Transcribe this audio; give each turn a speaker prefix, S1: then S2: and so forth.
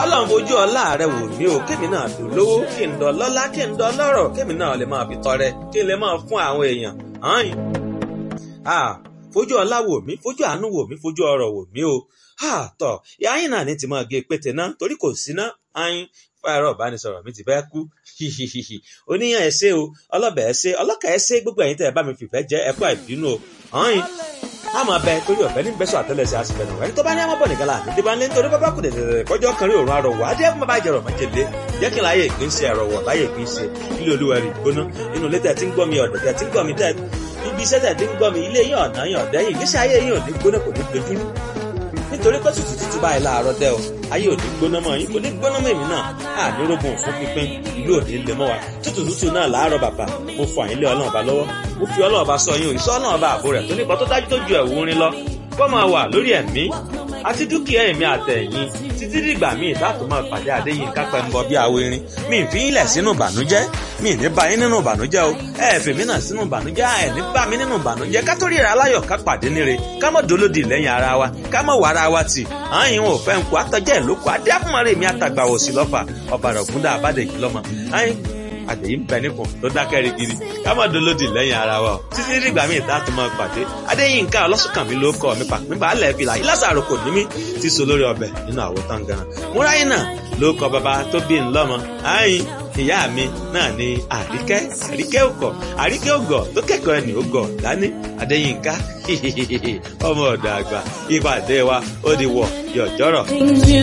S1: ọlọ́run fojú ọlá rẹ wò mí o kémi náà dùn lówó kí n dán lọ́lá kí n dán lọ́rọ̀ kémi náà lè máa fi tọrẹ kí n lè máa fún àwọn èèyàn hàn fojú ọlá wò mí fojú àánú wò mí fojú ọrọ̀ wò mí o tọ ìyá yín náà ní ti máa gé pété náà torí kò sí ná ayin fáyọrọ ìbánisọ̀rọ̀ mi ti fẹ́ kú oníyàn ẹsẹ o ọlọbẹ ẹsẹ ọlọkà ẹsẹ gbogbo ẹ̀yin tẹ́ ẹ bá mi fìfẹ́ jẹ ẹkọ ìbínú o ayin a máa bẹ torí ọ̀fẹ́ ní bẹ́sọ̀ àtẹ́lẹsẹ̀ àsìfẹ́ nù ẹni tó bá ní àmọ́ bọ̀ nìkan láàánú tí bá ń lé nítorí bábá kù dẹ̀dẹ̀dẹ̀ kọjọ́ kan rí òórùn arọ̀wọ̀ adé fún bàbá ìjẹrọ̀ májèlé jẹ́ kí n láyé ìpín ṣe ẹ̀rọ̀wọ̀ láyé ìpín ṣe ilé olúwa rí gbóná inú ilé tẹ̀ tí ń gbọ́ mi ọ̀dọ̀ tẹ̀ tí ń gbọ́ mi tẹ̀ ibi iṣẹ́ tẹ̀ tí ń gbọ́ mi ilé yín ọ̀nà yín ọ̀dẹ́yìn ìgbésí ayé yín ò ní gbóná kò ní dojúrú nítorí pé tútù tútù báyìí láàárọ̀ dẹ́ o ayé ò ní gbóná mọ́ yín kò ní gbóná mọ́ èmi náà á ní rógun fún pínpín ìlú òní lè mọ́ wa tútù tútù náà láàárọ̀ bàbà mo fọ àyínlé ọlọ́run ọba lọ́wọ́ mo fi ọlọ́run ọba sọ yín o ìṣọ́ ọlọ́run ọba àbò rẹ̀ tó nípa tó dájú tó ju ẹ̀wù rin lọ kó máa wà lórí ẹ̀mí àti dúkìá ẹ̀mí àtẹ̀yìn títí dìgbà míì láti máa pàdé Adéyínká Pẹ́ńbọ bí awo irin mi ì fi yín lẹ̀ sínú ìbànújẹ́ mi ì ní bá yín nínú ìbànújẹ́ o ẹ ẹ̀ fèmí náà sínú ìbànújẹ́ ẹ ní bá mi nínú ìbànújẹ́ ká tó ríra aláyọ̀ ká pàdé níre ká mọ̀ dolódì lẹ́yìn ara wa ká mọ̀ wà ara wa tì àyìn ò fẹ́ nkù àtọ́jẹ́ ìlókù adé àfúnmọ́rẹ́ mi àtàgbà òsì lọ́fà ọ̀bàrà ògúndà àbádẹ́jì lọ́mọ àyìn àdèyí ń bẹ nípò tó dákẹ́ rigidi ká má dolódì lẹ́yìn ara wa o títí dìgbà míì tá a tún máa pàdé Adéyínká ọlọ́sùnkànmí ló kọ́ mi pàpín balẹ̀ fìlà yìí lásàrò kò ní mí ti so lórí ọbẹ̀ nínú àwo táǹgàrà múráyìn náà ló kọ bàbá tó bí ń lọ́mọ àyìn ìyá mi náà ni àríkẹ́ àríkẹ́ òkọ̀ àríkẹ́ ògọ̀ tó kẹ́kọ̀ọ́ ẹni ògọ̀ dání Adéyínká ọmọ ọ̀dọ̀ àgbà ìpàdé wa ó di wọ̀ yọ̀jọ́rọ̀.